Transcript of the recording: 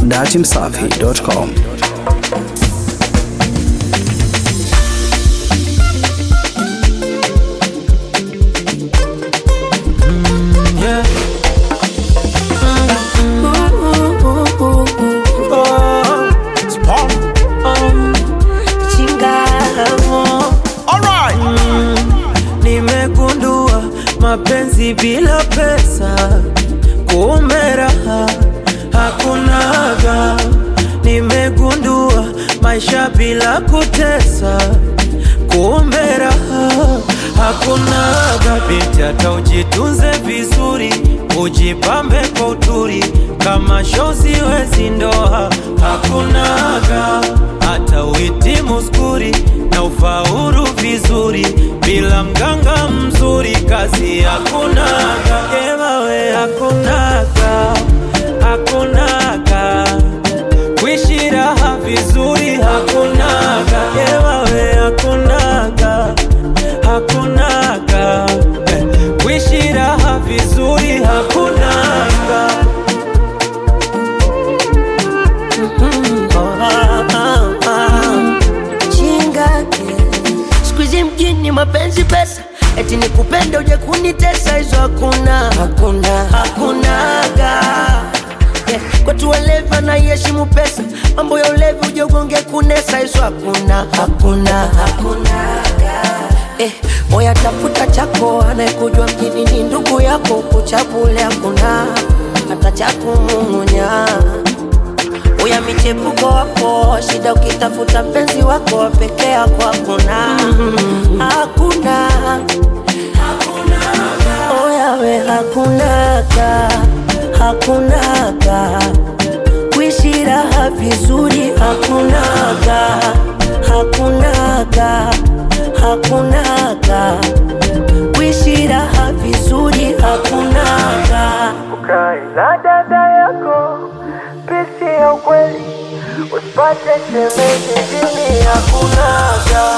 datimsafi.com. Yeah. Nimegundua mapenzi bila pesa, kumbe raha hakunaga. Nimegundua maisha bila kutesa, kumbe raha hakunaga. Binti hata ujitunze vizuri, ujipambe kwa uturi, kama shozi wezi ndoa hakunaga. Hata uhitimu skuri na ufaulu vizuri, bila mganga mzuri kazi hakunaga. Ewawe hakunaga, hakunaga kuishi raha vizuri hakunaga, ewawe hakunaga, hakunaga Eh, kuishi raha vizuri hakunaga. Ah, ah, ah. chingake siku hizi mjini mapenzi pesa eti nikupende uje kunitesa hizo hakuna hakuna hakunaga yeah. kwetu walevi anaiheshimu pesa mambo ya ulevi uje ugonge kunesa hizo hakuna hakuna hakunaga Eh, moya tafuta chako anayekujua mjini ni ndugu yako kuchapule hakuna hata chakumung'unya uya michepuko wako shida ukitafuta mpenzi wako wa peke yako hakuna hakuna oyawe hakunaga hakunaga kuishi raha vizuri hakunaga hakunaga hakunaga kuishi raha vizuri hakunaga ukae na dada yako pisi ya ukweli usipate shemeji jini hakunaga